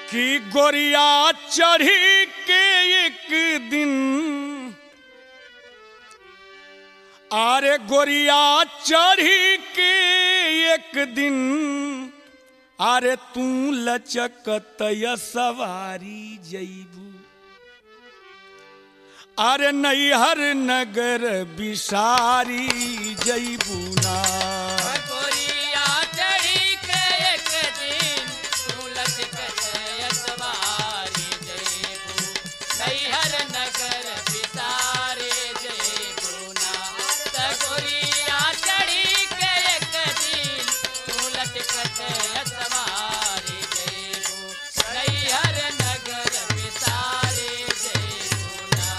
कि गोरिया चढ़ी के एक दिन अरे गोरिया चढ़ी के एक दिन अरे तू लचकत सवारी जईबू अरे नैहर नगर बिसारी जईबू ना गोरिया चढ़ी के एक दिन तू लचकत अतवारी जयबू नैहर नगर बिसारे जयबू ना त गोरिया चढ़ी के एक दिन तू लचकत अतवारी जयबू नैहर नगर बिसारे जयबू ना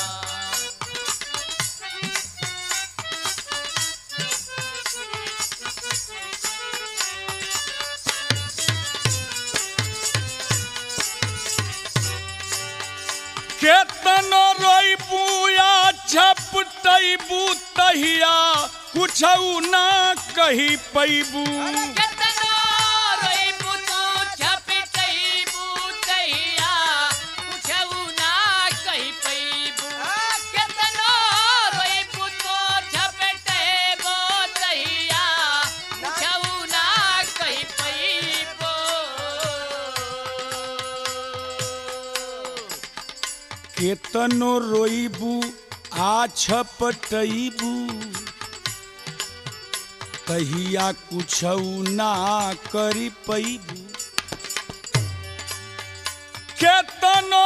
केतनो रोइबू या झपटैबू तहिया कुछ ना कही पैबू केतनो रोइबू तू झपटइबू तहिया कुछऊ ना कहि पैबू केतनो रोइबू तू झपटइबू तहिया कुछऊ ना कहि पैबू केतनो रोइबू आ छपटैबू तहिया कुछ ना करी पैबू केतनो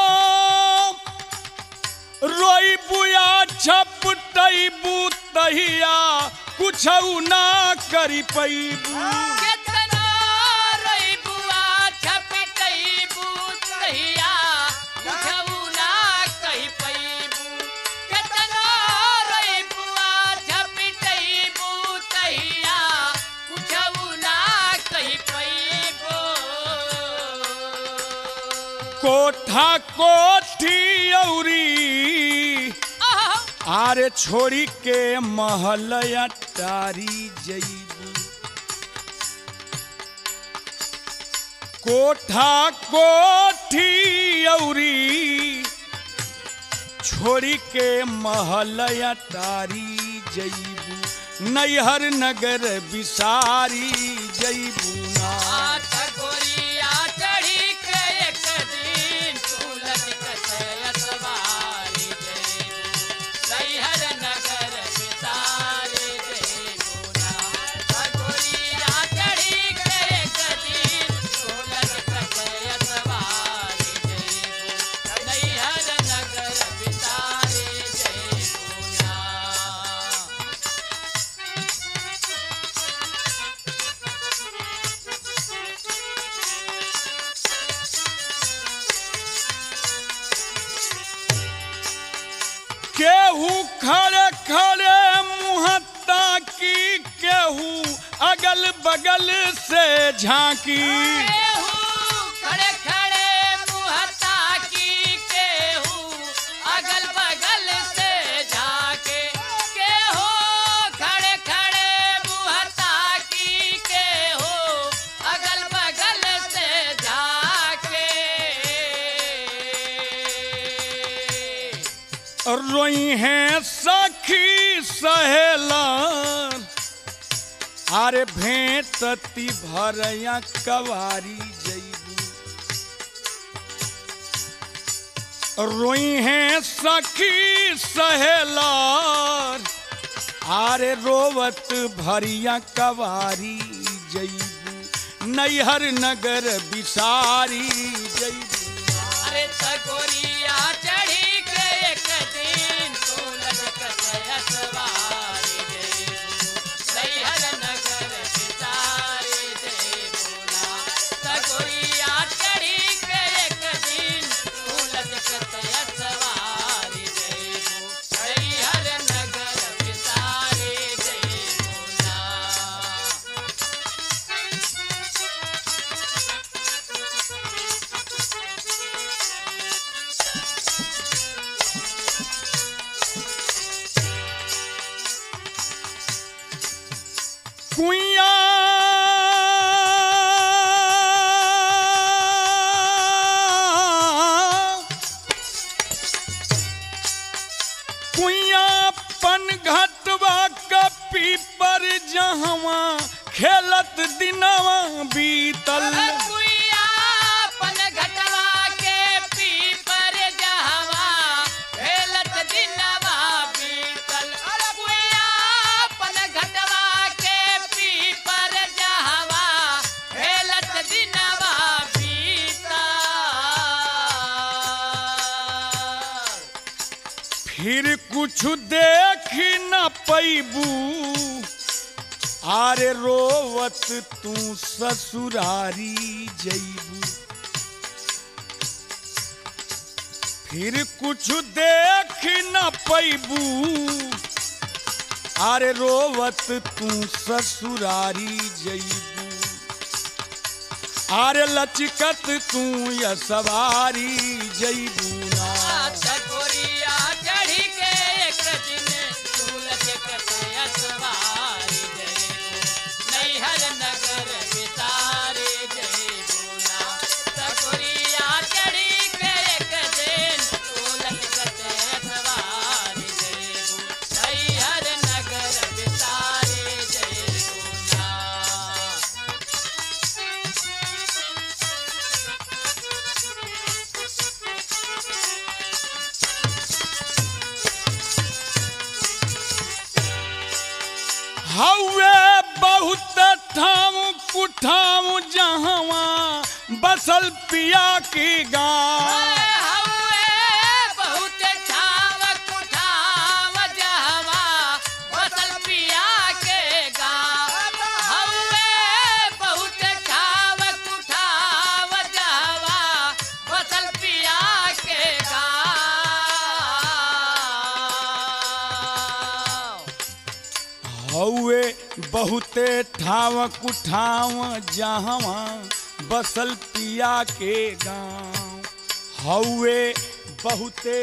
रोइबू या छपटैबू तहिया कुछ ना करी पैबू केतनो रोइबू आ झपटइबू तहिया कुछऊ ना कहि पैबू केतनो रोइबू आ झपटइबू तहिया कुछऊ ना कहि पैबू कोठा कोठी औरी आह आरे छोड़ी के महलया टारी जईबू कोठा कोठी औरी छोड़ी के महलया टारी जईबू नैहर नगर बिसारी जईबू ना आठ गोरिया चढ़ी के एक दिन तू लचकत अतवारी जयबू नैहर नगर बिसारे जयबू ना आठ गोरिया चढ़ी के एक दिन तू लचकत अतवारी जयबू नैहर नगर बिसारे जयबू ना केहू खड़े खड़े मुहत्ता की केहू अगल बगल से झांकी केहू खड़े खड़े मुहत्ता की केहू अगल बगल से झाके केहू खड़े खड़े मुहत्ता की केहू अगल बगल से झाके रोई हैं सखी सहेलन अरे भेंटती भरया कवारी जईबू रोई हैं सखी सहेलन अरे रोवत भरिया कवारी जईबू नैहर नगर बिसारी जईबू अरे तगोरिया चढ़ी के एक दिन तू लचकत अतवारी जयबू नैहर नगर बिसारे जयबू ना तगोरिया चढ़ी के एक दिन तू लचकत अतवारी जयबू नैहर नगर बिसारे जयबू ना खेलत दिनवा बीतल कुइयापन घटवा के पीपर जहवा खेलत दिनवा बीतल कुइयापन घटवा के पीपर जहवा खेलत दिनवा बीतल फिर कुछ देख न पैबू आरे रोवत तू ससुरारी जैबू फिर कुछ देख न पैबू आरे रोवत तू ससुरारी जैबू आरे लचकत तू या सवारी जैबू ना चकोरिया चढ़ी के एक दिन फूल के कटया सवारी जयबू नैहर नगर बितारे जयबू ना चकोरिया चढ़ी के एक दिन फूल के कटया सवारी जयबू नैहर नगर बितारे जयबू ना हवे बहुत ठाम कुठाम जहवा बसल पिया की गाँव हवे बहुत छाव कुठाव जहवा बसल पिया के गाँव हवे बहुत छाव कुठाव जहवा बसल पिया के गाँव हवे बहुते ठाव कुठाव जहवा बसल पिया के गाँव हवे बहुते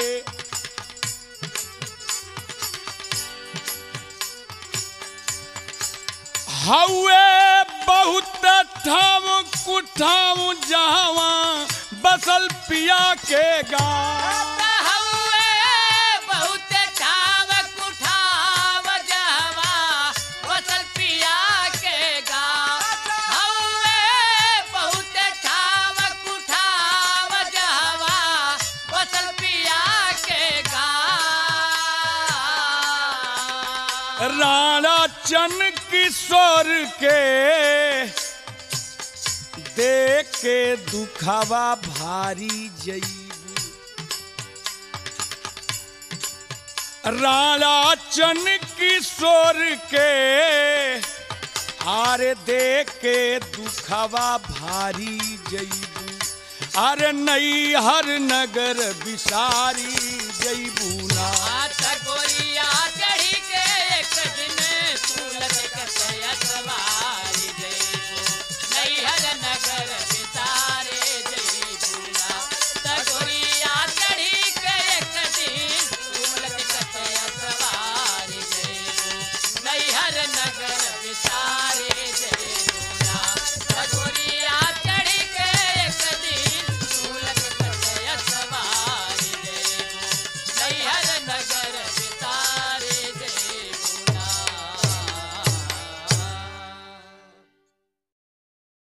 हवे बहुत ठाम कुठाम जहवा बसल पिया के गाँव हवे बहुत छाव कुठाव जहवा बसल पिया के गाँव हवे बहुत छाव कुठाव जहवा बसल पिया के गाँव राणा चन किशोर के देख के दुखावा भारी जईबू राणा चन किशोर के आरे देख के दुखावा भारी जईबू अरे नई हर नगर बिसारी जईबू ना